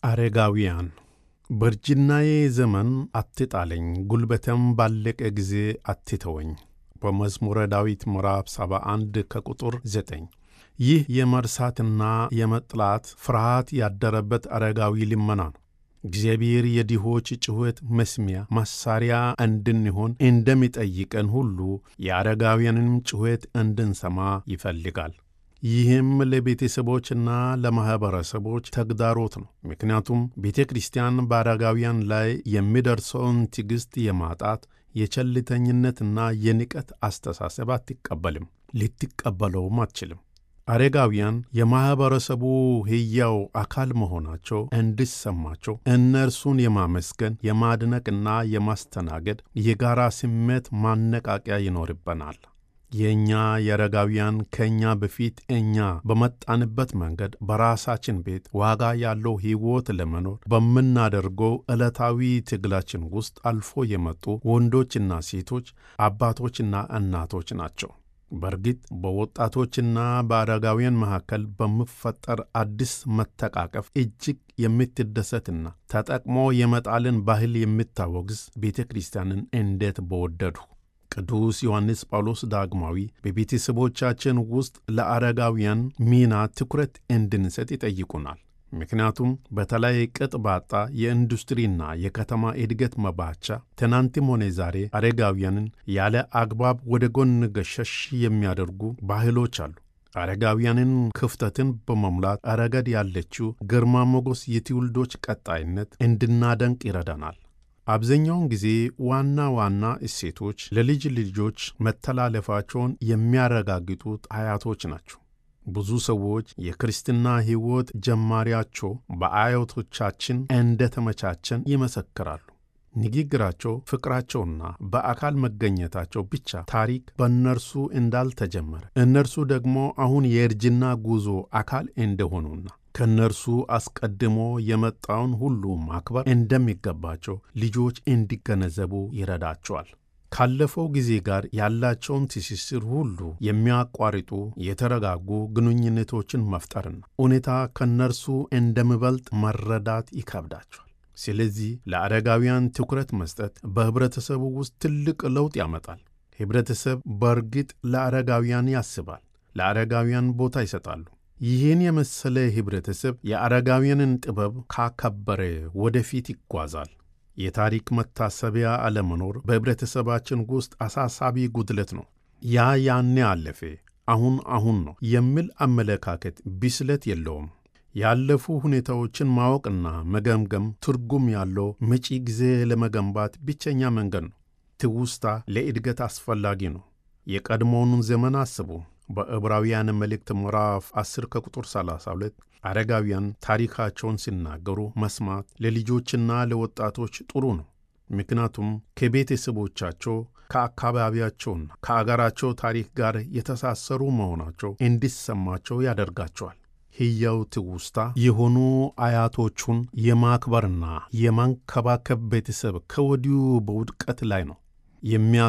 አረጋውያን በእርጅናዬ ዘመን አትጣለኝ፣ ጉልበቴም ባለቀ ጊዜ አትተወኝ። በመዝሙረ ዳዊት ምዕራፍ 71 ከቁጥር 9። ይህ የመርሳትና የመጥላት ፍርሃት ያደረበት አረጋዊ ልመና ነው። እግዚአብሔር የድሆች ጩኸት መስሚያ መሣሪያ እንድንሆን እንደሚጠይቀን ሁሉ የአረጋውያንም ጩኸት እንድንሰማ ይፈልጋል። ይህም ለቤተሰቦችና ለማኅበረሰቦች ተግዳሮት ነው። ምክንያቱም ቤተ ክርስቲያን በአረጋውያን ላይ የሚደርሰውን ትዕግሥት የማጣት የቸልተኝነትና የንቀት አስተሳሰብ አትቀበልም፣ ልትቀበለውም አትችልም። አረጋውያን የማኅበረሰቡ ሕያው አካል መሆናቸው እንዲሰማቸው እነርሱን የማመስገን የማድነቅና የማስተናገድ የጋራ ስሜት ማነቃቂያ ይኖርበናል። የእኛ የአረጋውያን ከእኛ በፊት እኛ በመጣንበት መንገድ በራሳችን ቤት ዋጋ ያለው ሕይወት ለመኖር በምናደርገው ዕለታዊ ትግላችን ውስጥ አልፎ የመጡ ወንዶችና ሴቶች፣ አባቶችና እናቶች ናቸው። በእርግጥ በወጣቶችና በአረጋውያን መካከል በሚፈጠር አዲስ መተቃቀፍ እጅግ የምትደሰትና ተጠቅሞ የመጣልን ባህል የምታወግዝ ቤተ ክርስቲያንን እንዴት በወደዱ! ቅዱስ ዮሐንስ ጳውሎስ ዳግማዊ በቤተሰቦቻችን ውስጥ ለአረጋውያን ሚና ትኩረት እንድንሰጥ ይጠይቁናል። ምክንያቱም በተለይ ቅጥ ባጣ የኢንዱስትሪና የከተማ እድገት መባቻ ትናንትም ሆነ ዛሬ አረጋውያንን ያለ አግባብ ወደ ጎን ገሸሽ የሚያደርጉ ባህሎች አሉ። አረጋውያንን ክፍተትን በመሙላት ረገድ ያለችው ግርማ ሞገስ የትውልዶች ቀጣይነት እንድናደንቅ ይረዳናል። አብዛኛውን ጊዜ ዋና ዋና እሴቶች ለልጅ ልጆች መተላለፋቸውን የሚያረጋግጡት አያቶች ናቸው። ብዙ ሰዎች የክርስትና ሕይወት ጀማሪያቸው በአያቶቻችን እንደተመቻቸን ይመሰክራሉ። ንግግራቸው፣ ፍቅራቸውና በአካል መገኘታቸው ብቻ ታሪክ በእነርሱ እንዳልተጀመረ እነርሱ ደግሞ አሁን የእርጅና ጉዞ አካል እንደሆኑና ከእነርሱ አስቀድሞ የመጣውን ሁሉ ማክበር እንደሚገባቸው ልጆች እንዲገነዘቡ ይረዳቸዋል። ካለፈው ጊዜ ጋር ያላቸውን ትስስር ሁሉ የሚያቋርጡ የተረጋጉ ግንኙነቶችን መፍጠርና ሁኔታ ከእነርሱ እንደሚበልጥ መረዳት ይከብዳቸዋል። ስለዚህ ለአረጋውያን ትኩረት መስጠት በኅብረተሰቡ ውስጥ ትልቅ ለውጥ ያመጣል። ኅብረተሰብ በእርግጥ ለአረጋውያን ያስባል፣ ለአረጋውያን ቦታ ይሰጣሉ። ይህን የመሰለ ኅብረተሰብ የአረጋውያንን ጥበብ ካከበረ ወደፊት ይጓዛል። የታሪክ መታሰቢያ አለመኖር በኅብረተሰባችን ውስጥ አሳሳቢ ጉድለት ነው። ያ ያኔ አለፈ፣ አሁን አሁን ነው የሚል አመለካከት ብስለት የለውም። ያለፉ ሁኔታዎችን ማወቅና መገምገም ትርጉም ያለው መጪ ጊዜ ለመገንባት ብቸኛ መንገድ ነው። ትውስታ ለእድገት አስፈላጊ ነው። የቀድሞውን ዘመን አስቡ። በዕብራውያን መልእክት ምዕራፍ 10 ከቁጥር 32 አረጋውያን ታሪካቸውን ሲናገሩ መስማት ለልጆችና ለወጣቶች ጥሩ ነው። ምክንያቱም ከቤተሰቦቻቸው ከአካባቢያቸውና ከአገራቸው ታሪክ ጋር የተሳሰሩ መሆናቸው እንዲሰማቸው ያደርጋቸዋል። ሕያው ትውስታ የሆኑ አያቶቹን የማክበርና የማንከባከብ ቤተሰብ ከወዲሁ በውድቀት ላይ ነው።